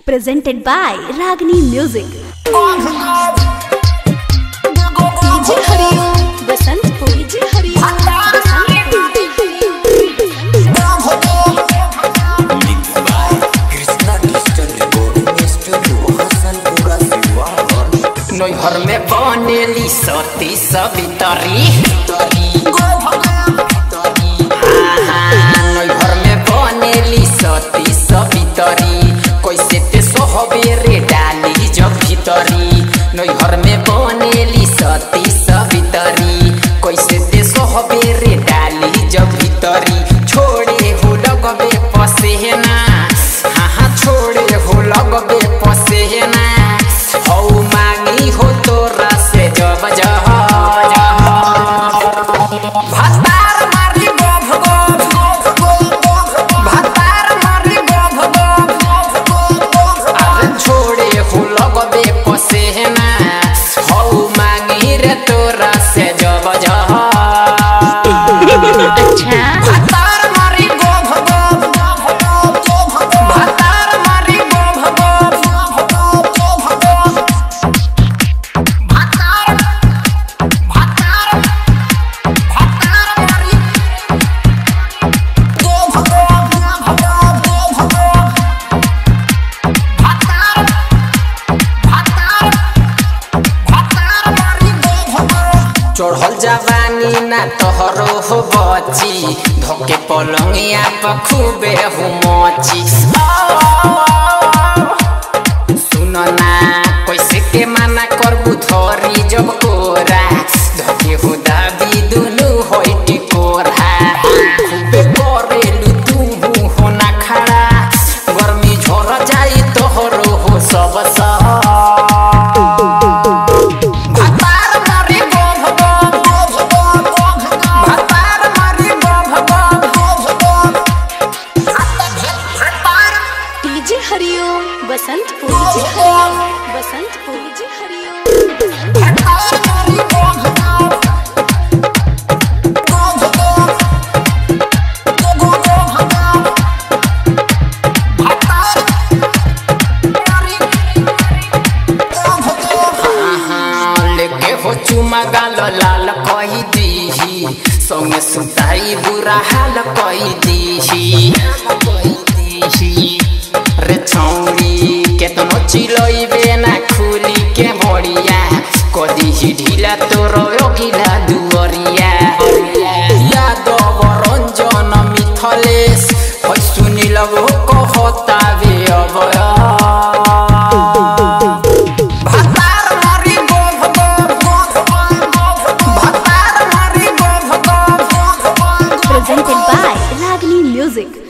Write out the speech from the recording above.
presented by Ragini Music. DJ Hariom Basantpur DJ Hariom नैहर में बनेली सती सवितरी नैहर में बनेली सती सवितरी कैसे ते सोहबेरे डाली जब भीतरी नैहर में बनेली सती सवितरी कैसे ते सोहबेरे डाली जब भीतरी छोड़े हो लगबे पसेना हाँ हाँ छोड़े हो लगबे पसेना हौ मांगी हो तोरा से जब जह भातार मारी गोभ गोभ भातार मारी गोभ गोभ अरे छोड़े हो लगबे पसेना हौ मांगी रे तोरा से जब जह भातार मारी गोभ गोभ भातार मारी गोभ गोभ भातार भातार भातार मारी गोभ गोभ भातार भातार भातार मारी गोभ चढ़ल जवानी ना तोहरो हो बची धोके पलंगिया पर खूबे हो मची सुन ना कैसे के माना करबू धरी जब कोरा धोके हो दाबी दुनु होई टिकोरा खूबे करेलु तू हो ना खड़ा गर्मी झोर जाई तोहरो हो सब सब भातार मारी गोभ गोभ भातार मारी गोभ गोभ भातार DJ Hariom Basantpur DJ Hariom Basantpur DJ Hariom भातार मारी गोभ गोभ गोभ भातार मारी लेके हो चुमा गाल लाल कही दीही संगे सुताई बुरा हाल कही दीही रे छौरी केतनो चिलइबे ना खुली के भड़िया कदी ही ढिला तोर अघिला दुवरिया यादव रंजन मिथलेश है सुनिल कहता बे अबया भातार मारी गोभ गोभ भातार मारी गोभ गोभ Presented by Ragini Music.